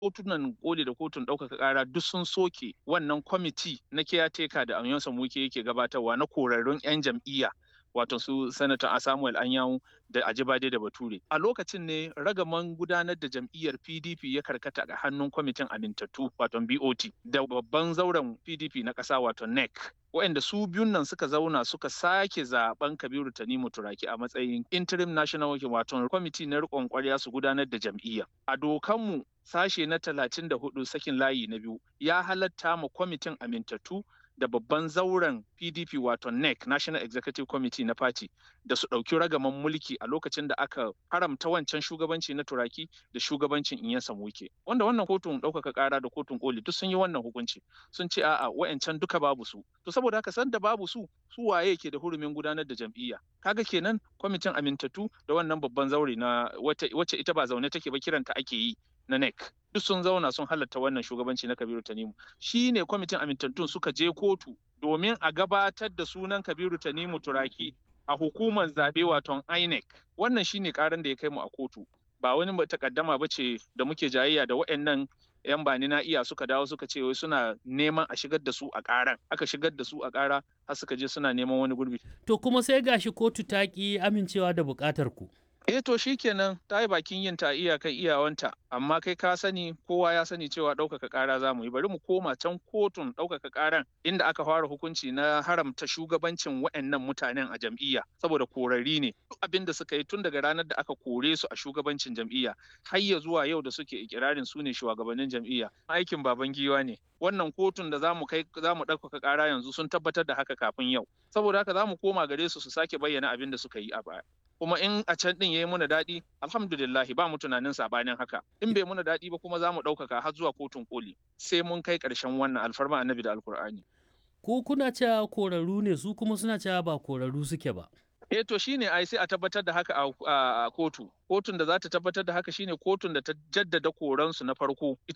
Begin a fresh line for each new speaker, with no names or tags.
kotunan koli da kotun ɗaukaka ƙara duk sun soke wannan kwamiti na kiyateka da Anyansa Muke yake gabatarwa na korarrun 'yan jam'iyya wato su sanata Samuel Anyanwu da Ajibade da Bature. A lokacin ne ragaman gudanar da jam'iyyar PDP ya karkata ga hannun kwamitin amintattu wato BOT da babban zauren PDP na ƙasa wato NEC. waɗanda su biyun nan suka zauna suka sake zaben Kabiru Tanimu Turaki a matsayin interim national working wato kwamiti na riƙon ƙwarya su gudanar da jam'iyya. A dokanmu sashe na talatin da hudu sakin layi na biyu ya halatta ma kwamitin amintattu da babban zauren PDP wato NEC National Executive Committee na Party da su ɗauki ragaman mulki a lokacin da aka haramta wancan shugabanci na Turaki da shugabancin Inyansa Muke. Wanda wannan kotun ɗaukaka ƙara da kotun koli duk sun yi wannan hukunci sun ce a'a wa'ancan duka babu su. To saboda haka sanda babu su su waye ke da hurumin gudanar da jam'iyya. Kaga kenan kwamitin amintattu da wannan babban zaure na wacce ita ba zaune take ba kiranta ake yi na NEC. Duk sun zauna sun halatta wannan shugabanci na Kabiru Tanimu. Shi ne kwamitin amintattun suka je kotu domin a gabatar da sunan Kabiru Tanimu Turaki a hukumar zaɓe waton INEC. Wannan shi ne ƙaran da ya kai mu a kotu. Ba wani takaddama ba ce da muke jayayya da waɗannan 'yan bani na iya suka dawo suka ce wai suna neman a shigar da su a ƙaran. Aka shigar da su a ƙara har suka je suna neman wani gurbi.
To kuma sai gashi kotu ta ƙi amincewa da buƙatar ku.
Eh to kenan ta yi bakin yin ta iyakan iyawanta amma kai ka sani kowa ya sani cewa ɗaukaka ƙara za mu yi bari mu koma can kotun ɗaukaka ƙaran inda aka fara hukunci na haramta shugabancin waɗannan mutanen a jam'iyya saboda korari ne duk abin da suka yi tun daga ranar da aka kore su a shugabancin jam'iyya har ya zuwa yau da suke ikirarin su ne shugabannin jam'iyya aikin baban giwa ne wannan kotun da zamu kai zamu ɗaukaka ƙara yanzu sun tabbatar da haka kafin yau saboda haka zamu koma gare su su sake bayyana abin da suka yi a baya kuma in a can din yayi muna daɗi alhamdulillah ba mu tunanin sabanin haka in bai muna daɗi ba kuma za mu ɗaukaka har zuwa kotun koli sai mun kai ƙarshen wannan alfarma annabi da alkur'ani
Ko kuna cewa korarru ne su kuma suna cewa ba korarru suke ba.
eh to shine ai sai a tabbatar da haka a kotu kotun da za ta tabbatar da haka shine kotun da ta jaddada koransu na farko